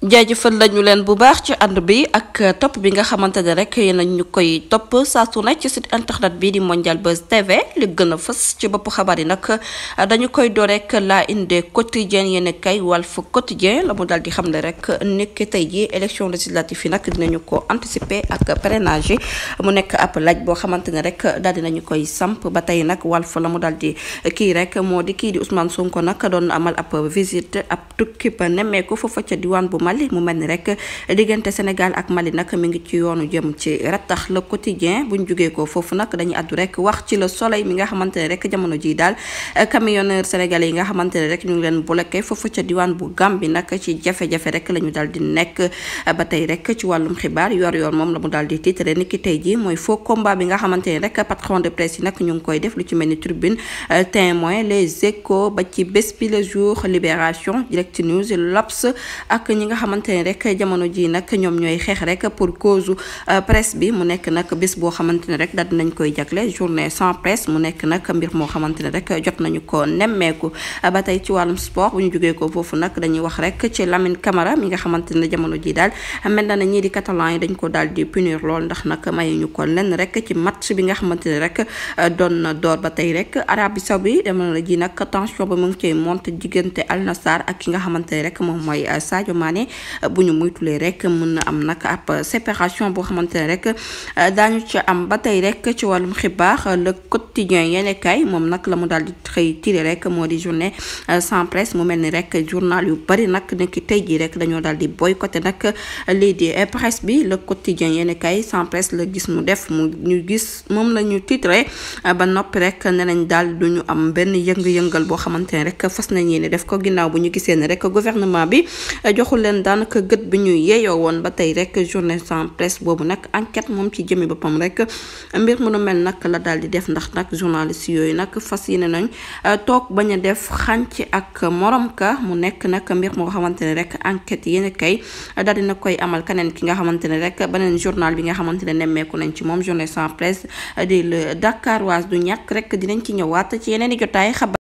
jaajëfal lañu leen bu baax ci ànd bi ak topp bi nga xamante ne rek yéen ñu koy topp saa su ne ci site internet bi di Mondial Buzz TV li gën a fës ci bopp xabaar yi nag dañu koy door rek la inde quotidien yéen kay Walf Quotidien la mu daal di xam ne rek nekk tey ji élection législative yi nag dinañu ko anticiper ak parrainage yi mu nekk ab laaj boo xamante ne rek daal dinañu koy samp ba tey nag Walf la mu daal di kii rek moo di kii di Ousmane Sonko nag doon amal ab visite ab tukki ba nemmeeku foofa ca diwaan bu Mali mu mel ni rek diggante Sénégal ak Mali nag mi ngi ci yoonu jëm ci rattax le quotidien buñ jugee ko foofu nag dañuy àddu rek wax ci le soleil mi nga xamante ne rek jamono ji daal camionneur sénégalais yi nga xamante ne rek ñu ngi leen bloqué foofu ca diwaan bu Gambie nag ci jafe-jafe rek la ñu daal di nekk ba tey rek ci wàllum xibaar yor yor moom la mu daal di titre ni ki tey ji mooy faux combat bi nga xamante ne rek patron de presse yi nag ñu ngi koy def lu ci mel ni tribune témoin les échos ba ci bés bi le jour libération direct news l'Obs ak ñi nga xamante ne rek jamono ji nag ñoom ñooy xeex rek pour cause presse bi mu nekk nag bés boo xamante ne rek daal dinañ koy jagle journée sans presse mu nekk nag mbir moo xamante ne rek jot nañu ko nemmeeku ba tey ci wàllum sport bu ñu jógee ko foofu nag dañuy wax rek ci Lamine Camara mi nga xamante ne jamono ji daal mel na ne ñii di catalan yi dañ ko daal di punir lool ndax nag mayuñu ko lenn rek ci match bi nga xamante ne rek doon na door ba tey rek Arabie Saoudi jamono ji nag tension ba mu ngi cay monte diggante Al Nassr ak ki nga xamante ne rek moom mooy Sadio Mané bu ñu muytulee rek mën na am nag ab séparation boo xamante ne rek daañu ci am ba tey rek ci wàllum xibaar le quotidien yene kay moom nag la mu daal di xëy tiré rek moo di journée sans presse mu mel ni rek journal yu bari nag nekk tey jii rek dañoo daal di boycotté nag lii di presse bi le quotidien yene kay sans presse la gis mu def mu ñu gis moom la ñu titré ba noppi rek ne nañ daal du ñu am benn yëng-yëngal boo xamante ne rek fas nañ yéene def ko ginnaaw bu ñu gisee ne rek gouvernement bi joxul leen daanaka gët bi ñu yeeyoo woon ba tey rek journée sans presse boobu nag enquête moom ci jëmi boppam rek mbir mu nu mel nag la daal di def ndax nag journaliste yooyu nag fas yéene nañ toog bañ a def xànc ak morom ka mu nekk nag mbir moo xamante ne rek enquête yéen kay daal dina koy amal keneen ki nga xamante ne rek beneen journal bi nga xamante ne nemmeeku nañ ci moom journée sans presse di le Dakaroise du ñàkk rek dinañ ci ñëwaat ci yeneen i jotaay xabaar